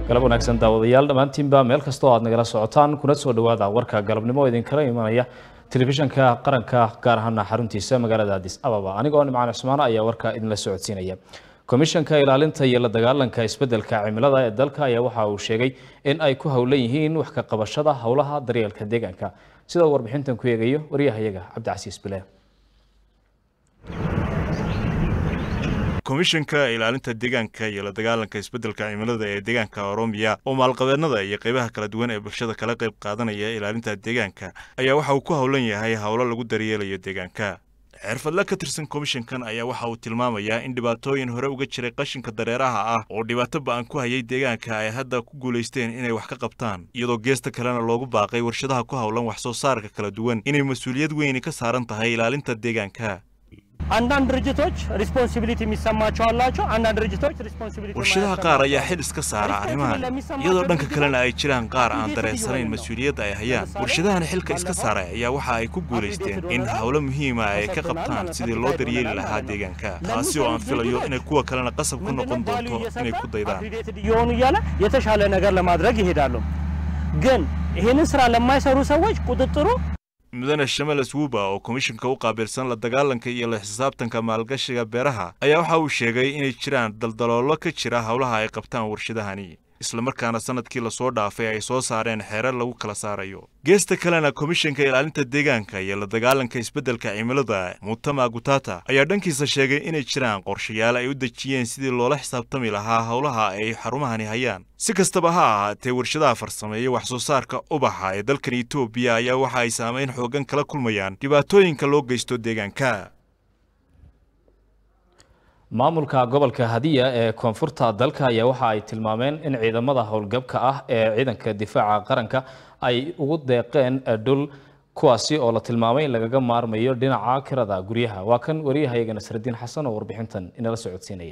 galab wanaagsan daawadayaal dhammaantiinba meel kastoo aad nagala socotaan kuna soo dhowaada warka galabnimo oo idinkala imanaya telefishanka qaranka gaar ahaana xaruntiisa magaalada adis ababa anigoo nimcaan cusmaan ayaa warka idinla socodsiinaya komishanka ilaalinta iyo la dagaalanka isbeddelka cimilada ee dalka ayaa waxa uu sheegay in ay ku howlan yihiin wax ka qabashada howlaha daryeelka deegaanka sida uu warbixintan ku eegayo waryahayaga cabdicasiis bile komishanka ilaalinta deegaanka iyo la dagaalanka isbeddelka cimilada ee deegaanka oroomiya oo maalqabeennada iyo qaybaha kala duwan ee bulshada kala qayb qaadanaya ilaalinta deegaanka ayaa waxa uu ku howlan yahay howlo lagu daryeelayo deegaanka xirfadle ka tirsan komishankan ayaa waxa uu tilmaamayaa in dhibaatooyin hore uga jiray qashinka dareeraha ah oo dhibaato ba'an ku hayay deegaanka ay hadda ku guulaysteen inay wax ka qabtaan iyadoo geesta kalena loogu baaqay warshadaha ku howlan wax soo saarka kala duwan inay mas-uuliyad weyni ka saaran tahay ilaalinta deegaanka አንዳንድ ድርጅቶች ሪስፖንሲቢሊቲ የሚሰማቸው አላቸው። አንዳንድ ድርጅቶች ሪስፖንሲቢሊቲ warshadaha qaar ayaa xil iska saara arrimahan iyadoo dhanka kalena ay jiraan qaar aan dareensanayn mas-uuliyadda ay hayaan warshadahan xilka iska saaray ayaa waxa ay ku guulaysteen in howlo muhiima ay ka qabtaan sidii loo daryeeli lahaa deegaanka taasi oo aan filayo inay kuwa kalena qasab ku noqon doonto inay ku daydaan እየሆኑ እያለ የተሻለ ነገር ለማድረግ ይሄዳሉ። ግን ይህንን ስራ ለማይሰሩ ሰዎች ቁጥጥሩ mudane shamalas wuba oo komishanka u qaabilsan la dagaalanka iyo la xisaabtanka maalgashiga beeraha ayaa waxa uu sheegay inay jiraan daldaloolo ka jira howlaha ay qabtaan warshadahani islamarkaana sanadkii lasoo dhaafay ay soo saareen xeerar lagu kala saarayo geesta kalena komishanka ilaalinta deegaanka iyo la dagaalanka isbeddelka cimilada mutama gutata ayaa dhankiisa sheegay inay jiraan qorshayaal ay u dejiyeen sidii loola xisaabtami lahaa howlaha ay xarumahani hayaan si kastaba ha ahaatee warshadaha farsameeya wax soo saarka ubaxa ee dalkan etoobiya ayaa waxa ay saamayn xoogan kala kulmayaan dhibaatooyinka loo geysto deegaanka maamulka gobolka hadiya ee koonfurta dalka ayaa waxa ay tilmaameen in ciidamada howlgabka ah ee ciidanka difaaca qaranka ay ugu deeqeen dhul kuwaasi oo la tilmaamay in lagaga maarmayo dhinaca kirada guryaha waa kan wariyahayaga nasradiin xasan oo warbixintan inala socodsiinaya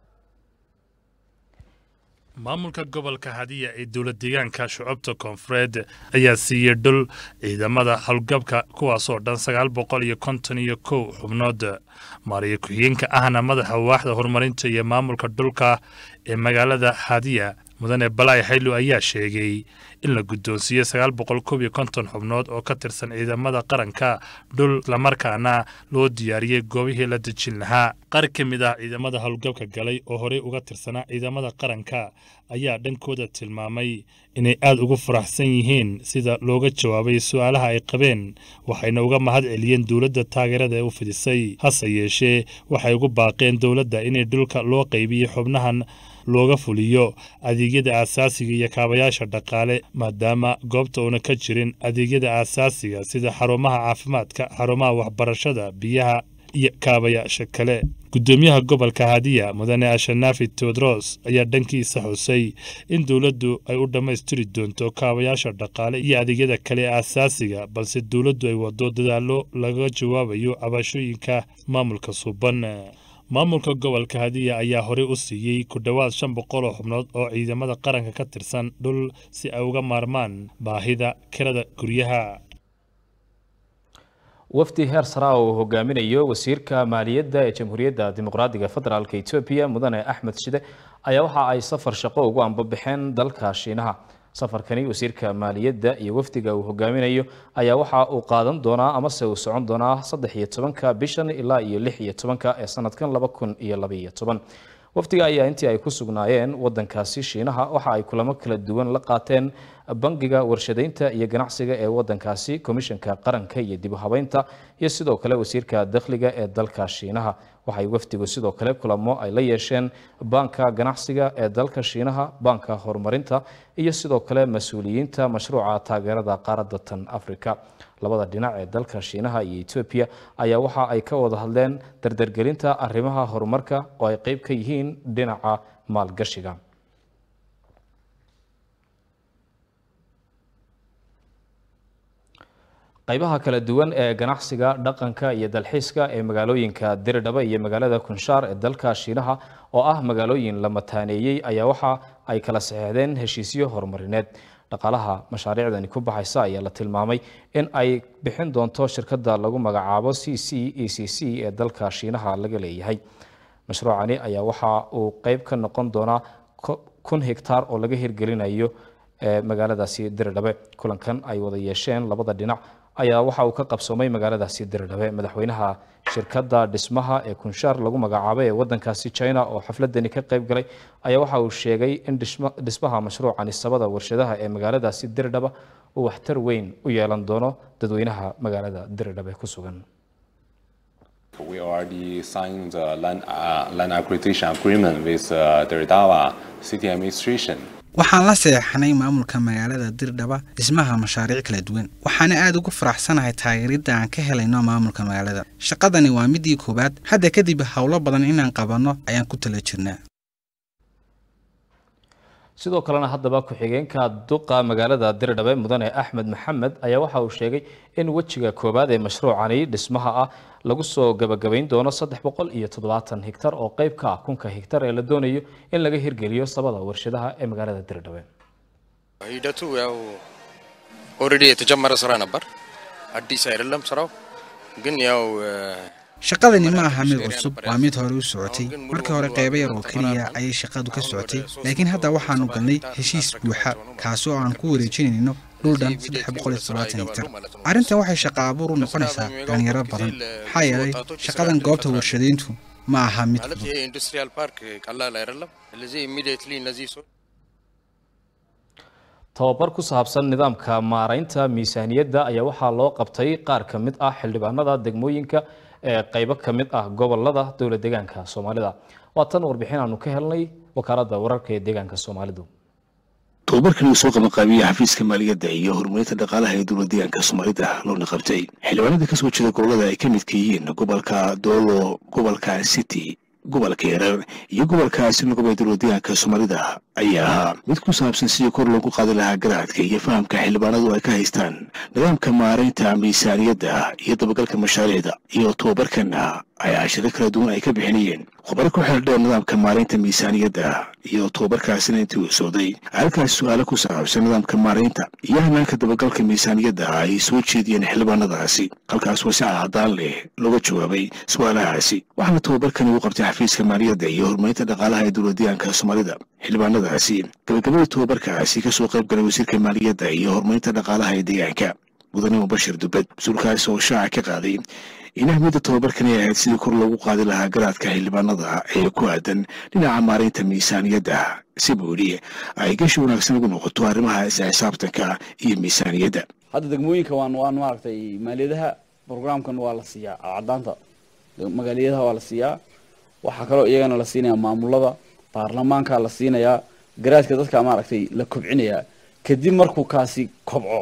maamulka gobolka hadiya ee dowlad deegaanka shucubta koonfureed ayaa siiyey dhul ciidamada howlgabka kuwaasoo dhan sagaal boqol iyo konton iyo kow xubnood maariyo ku-xigeenka ahna madaxa waaxda horumarinta iyo maamulka dhulka ee magaalada hadiya mudane balaay xaylo ayaa sheegay in la guddoonsiiyey sagaal boqol kob iyo konton xubnood oo ka tirsan ciidamada qaranka dhul islamarkaana loo diyaariyey goobihii la dejin lahaa qaar ka mid ah ciidamada howlgabka galay oo horey uga tirsanaa ciidamada qaranka ayaa dhankooda tilmaamay inay aada ugu faraxsan yihiin sida looga jawaabay su-aalaha ay qabeen waxayna uga mahad celiyeen dowladda taageerada ee u fidisay hase yeeshee waxay ugu baaqeen dowladda inay dhulka loo qaybiyey xubnahan looga fuliyo adeegyada aasaasiga iyo kaabayaasha dhaqaale maadaama goobta uuna ka jirin adeegyada aasaasiga sida xarumaha caafimaadka xarumaha waxbarashada biyaha iyo kaabayaasha kale guddoomiyaha gobolka hadiya mudane ashanaafi teodros ayaa dhankiisa xusay in dowladdu ay u dhammaystiri doonto kaabayaasha dhaqaale iyo adeegyada kale ee aasaasiga balse dowladdu ay wado dadaallo laga jawaabayo cabashooyinka maamulka suuban maamulka gobolka hadiya ayaa horey u siiyey ku dhowaad shan boqol oo xubnood oo ciidamada qaranka ka tirsan dhul si ay uga maarmaan baahida kirada guryaha wafdi heer sara oo uu hogaaminayo wasiirka maaliyadda ee jamhuuriyadda dimuqraadiga federaalka etoobiya mudane axmed shide ayaa waxa ay safar shaqo ugu ambabaxeen dalka shiinaha safarkani wasiirka maaliyadda iyo wafdiga uu hogaaminayo ayaa waxa uu qaadan doonaa amase uu socon doonaa saddex iyo tobanka bishan ilaa iyo lix iyo tobanka ee sanadkan laba kun iyo labaiyo toban wafdiga ayaa intii ay ku sugnaayeen wadankaasi shiinaha waxa ay kulamo kala duwan la qaateen bangiga warshadaynta iyo ganacsiga ee wadankaasi komishanka qaranka iyo dib u habeynta iyo sidoo kale wasiirka dakhliga ee dalka shiinaha waxay wafdigu sidoo kale kulamo ay la yeesheen baanka ganacsiga ee dalka shiinaha baanka horumarinta iyo sidoo kale mas-uuliyiinta mashruuca taageerada qaaradda tan afrika labada dhinac ee dalka shiinaha iyo etoobiya ayaa waxa ay ka wada hadleen dardargelinta arrimaha horumarka oo ay qeyb ka yihiin dhinaca maalgashiga qaybaha kala duwan ee ganacsiga dhaqanka iyo dalxiiska ee magaalooyinka diridhaba iyo magaalada kunshaar ee dalka shiinaha oo ah magaalooyin la mataaneeyey ayaa waxa ay kala saxeexdeen heshiisyo horumarineed dhaqaalaha mashaariicdani ku baxaysa ayaa la tilmaamay in ay bixin doonto shirkadda lagu magacaabo c c e c c ee dalka shiinaha laga leeyahay mashruucani ayaa waxa uu qeyb ka noqon doonaa kun hektaar oo laga hirgelinayo magaaladaasi diridhabe kulankan ay wada yeesheen labada dhinac ayaa waxa uu ka qabsoomay magaaladaasi diridhabe madaxweynaha shirkadda dhismaha ee kunshaar lagu magacaabay ee wadankaasi china oo xafladani ka qayb galay ayaa waxa uu sheegay in dhismaha mashruucani sabada warshadaha ee magaaladaasi diridhaba uu waxtar weyn u yeelan doono dadweynaha magaalada diridhabe ku sugan We already signed the land, uh, land acquisition agreement with uh, the Ridawa city administration. waxaan la seexanay maamulka magaalada dirdhaba dhismaha mashaariic kala duwan waxaana aada ugu faraxsanahay taageeridda aan ka helayno maamulka magaalada shaqadani waa midii koowaad hadda kadib howlo badan inaan qabanno ayaan ku tala jirnaa sidoo kalena haddaba ku-xigeenka duqa magaalada dirdhabe mudane axmed maxamed ayaa waxa uu sheegay in wejiga koowaad ee mashruucani dhismaha ah lagu soo gabagabayn doono saddex boqol iyo toddobaatan higtar oo qayb ka ah kunka higtar ee la doonayo in laga hirgeliyo sabada warshadaha ee magaalada dirdhabe ሂደቱ ያው ኦልሬዲ የተጀመረ ስራ ነበር። አዲስ አይደለም ስራው ግን ያው shaqadani ma aha mid cusub waa mid hore u socotay markii hore qaybo yar oo keliya ayay shaqadu ka socotay laakiin hadda waxaanu galnay heshiis buuxa kaasi oo aan ku wareejinayno dhul dhan saddex boqol iyo toddobaatan higtar arrintan waxay shaqo abuur u noqonaysaa dhalinyaro badan maxaa yeelay shaqadan goobta warshadayntu ma aha mid ማለት ይሄ ኢንዱስትሪያል ፓርክ ቀላል አይደለም። ስለዚህ ኢሚዲየትሊ እነዚህ ሰው tababar ku saabsan nidaamka maaraynta miisaaniyadda ayaa waxaa loo qabtay qaar ka mid ah xildhibaanada degmooyinka ee qaybo ka mid ah gobolada dowlad deegaanka soomaalida waa tan warbixin aanu ka helnay wakaaladda wararka ee deegaanka soomaalidu tobabarkan uu soo qabanqaabiyey xafiiska maaliyadda iyo horumarinta dhaqaalaha ee dowlad deegaanka soomaalida loona qabtay xildhibaanada kasoo jeeda gobolada ay ka midka yihiin gobolka doolo gobolka city gobolka yarar iyo gobolka sinagob ee dowlad deegaanka soomaalida ayaa ahaa mid ku saabsan sidii kor loogu qaadi lahaa garaadka iyo fahamka xildhibaanadu ay ka haystaan nidaamka maaraynta miisaaniyadda iyo dabagalka mashaariicda iyo tobabarkanna ay cashiro kala duwan ay ka bixinayeen khubaro ku xeeldheer nidaamka maaraynta miisaaniyadda iyo tobabarkaasina intii uu socday halkaas su-aalo ku saabsan nidaamka maaraynta iyo hanaanka dabagalka miisaaniyadda ay soo jeediyeen xildhibaanadaasi halkaas wasica haddaan leh looga jawaabay su-aalahaasi waxaana tobabarkan ugu qabtay xafiiska maaliyadda iyo horumarinta dhaqaalaha ee dowlad deegaanka soomaalida xildhibaanadaasi gabagabada tobabarkaasi kasoo qayb galay wasiirka maaliyadda iyo horumarinta dhaqaalaha ee deegaanka mudane mubashir dubed mas-uulkaasi oo shaaca ka qaaday in ahmiyadda tobabarkani ay ahayd sidii kor loogu qaadi lahaa garaadka xildhibaanada ee ku aadan dhinaca maaraynta miisaaniyadda si buudhi ay gashi wanaagsan ugu noqoto arrimaha isla xisaabtanka iyo miisaaniyadda hadda degmooyinka waan waan maaragtay maaliyadaha programkan waa la siiyaa caddaanta magaaliyadaha waa la siiyaa waxaa kaloo iyagana la siinaya maamulada baarlamaanka la siinayaa garaadka dadka maaragtay la kobcinayaa kadib markuu kaasi kobco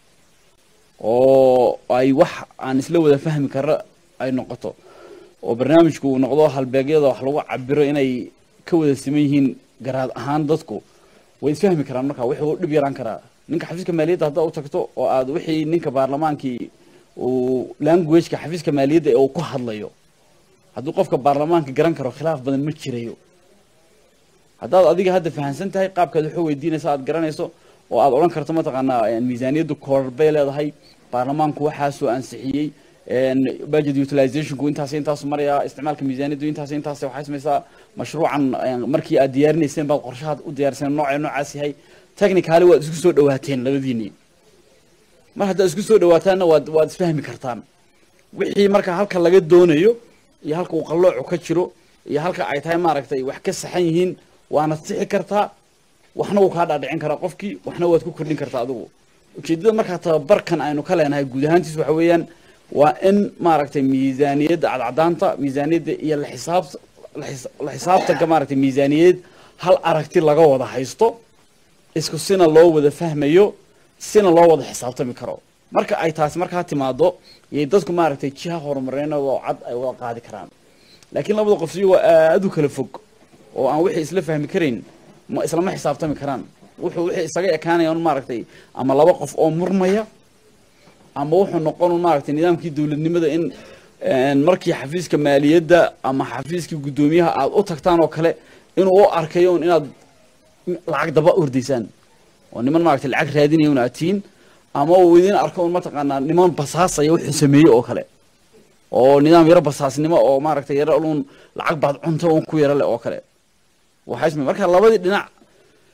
oo ay wax aan isla wada fahmi kara ay noqoto oo barnaamijku uu noqdo halbeegyada wax lagu cabiro inay ka wada siman yihiin garaad ahaan dadku way isfahmi karaan marka wixii u dhib yaraan karaa ninka xafiiska maaliyadda haddaad u tagto oo aad wixii ninka baarlamaankii uu languageka xafiiska maaliyadda ee uu ku hadlayo hadduu qofka baarlamaanka garan karo khilaaf badan ma jirayo haddaad adiga hadda fahamsan tahay qaabkaad waxu weydiinaysa aad garanayso oo aad odhan karto mataqaanaa miisaaniyaddu koorar bay leedahay baarlamaanku waxaasoo ansixiyey budget utilizationku intaas intaas maraya isticmaalka miisaaniyaddu intaas intaas waxay samaysaa mashruucan markii aad diyaarinayseen baad qorshahaad u diyaariseen noocee noocaas yahay technicaali waad isku soo dhawaateen labadiinii mar haddaad isku soo dhawaataanna waad waad isfahmi kartaan wixii marka halka laga doonayo iyo halka uu qalloocu ka jiro iyo halka ay tahay maaragtay wax ka saxan yihiin waana sixi kartaa waxna wuu kaa dhaadhicin karaa qofkii waxna waad ku kordhin kartaa adigu ujeedada markaa tababarkan aynu ka leenahay guud ahaantiis waxa weeyaan waa in maaragtay miisaaniyadda cadcadaanta miisaaniyadda iyo la xisaab la xisaabtanka maaragtay miisaaniyadeed hal aragti laga wada haysto isku sina loo wada fahmayo sina loo wada xisaabtami karo marka ay taasi markaa timaado yay dadku maaragtay jiha horumarinadoo cad ay wada qaadi karaan laakiin labada qof iyagoo aada u kala fog oo aan wixii isla fahmi karayn ma islama xisaabtami karaan wuxuu wixii isaga ekaanaya un maaragtay ama laba qof oo murmaya ama wuxuu noqon un maaragtay nidaamkii dowladnimada in markii xafiiska maaliyadda ama xafiiskii guddoomiyaha aad u tagtaan oo kale inuu u arkayo un inaad lacag daba ordaysaan oo niman maaragtay lacag raadinaya un aad tihiin ama uu idin arko un mataqaanaa niman basaasaya wuxuu sameeyey oo kale oo nidaam yaro basaasnimo oo maaragtay yaro un lacag baad cunta un ku yaro leh oo kale waxay samey marka labadii dhinac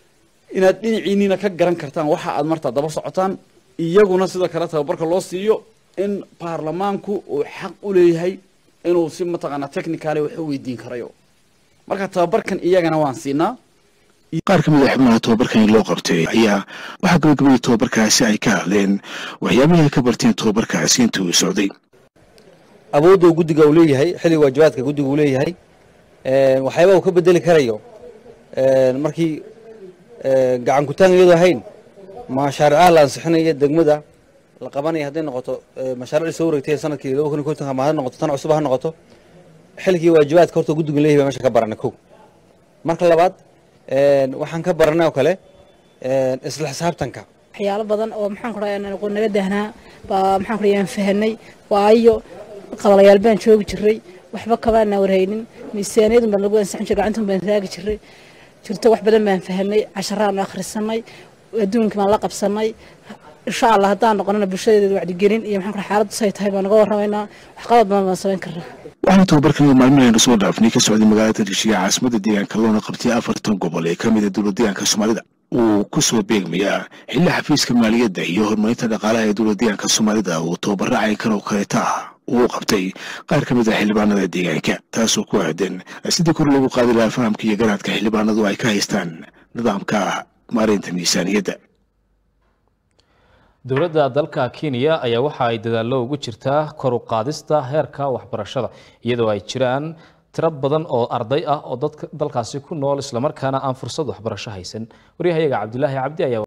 inaad dhinaciinina ka garan kartaan waxa aad martaa daba socotaan iyaguna sidoo kale tababarka loo siiyo in baarlamaanku uu xaq u leeyahay inuu si mataqaanaa technicale wax u weydiin karayo marka tababarkan iyagana waan siinaa qaar ka mid a xubnaha tobabarkani loo qabtay ayaa waxaa gabagabadii tobabarkaasi ay ka hadleen waxyaabihii ay ka barteen tobabarkaasi intii uu socday awoodda uu guddiga uu leeyahay xilliga waajibaadka guddiga uu leeyahay waxyaaba uu ka bedeli karayo markii gacan kutaan iyadoo ahayn mashaaricaha la ansixinayo degmada la qabanaya hadday noqoto mashaariicdii soo wareegtay sanadkii laba kun iyo konton ama ha noqoto tan cusub ha noqoto xilligii waajibaadka horta guddiga leeyahay baa meesha ka baranay kow marka labaad waxaan ka baranay oo kale isla xisaabtanka waxyaalo badan oo maxaan ku dhahay naga dahnaa baa maxaan ku dhahay fahanay waayo qabalayaal baan joogi jiray waxba kabaana warhaynin miisaaniyadun baan lagu ansixin jiray gacantun baan raagi jiray jirto wax badan baan fahanay casharaan akhrisanay adduunka baan la qabsanay insha allah haddaan noqonana bulshadeeda wacdigelin iyo maxaan ku dhahay xaaladdu say tahay baan naga warramaynaa wax qalad badan baan samayn karnaa waxaana tobabarkan maalmihi aynu soo dhaafnay ka socday magaalada dishiga caasimadda deegaanka loona qabtay afartan gobol ee ka mid a dowlad deegaanka soomaalida uu ku soo beegmayaa xilli xafiiska maaliyadda iyo horumarinta dhaqaalaha ee dowlad deegaanka soomaalida uu tababaro caynkan oo kaleeta ah uu qabtay qaar ka mid a xildhibaanada deegaanka taasoo ku aadan sidii kor loogu qaadi lahaa fahamka iyo garaadka xildhibaanadu ay ka haystaan nidaamka maareynta miisaaniyadda dowladda dalka kenya ayaa waxa ay dadaallo ugu jirtaa kor u qaadista heerka waxbarashada iyadoo ay jiraan tiro badan oo arday ah oo dalkaasi ku nool islamarkaana aan fursad waxbarasho haysan waryahayaga cabdilaahi cabdi ayaa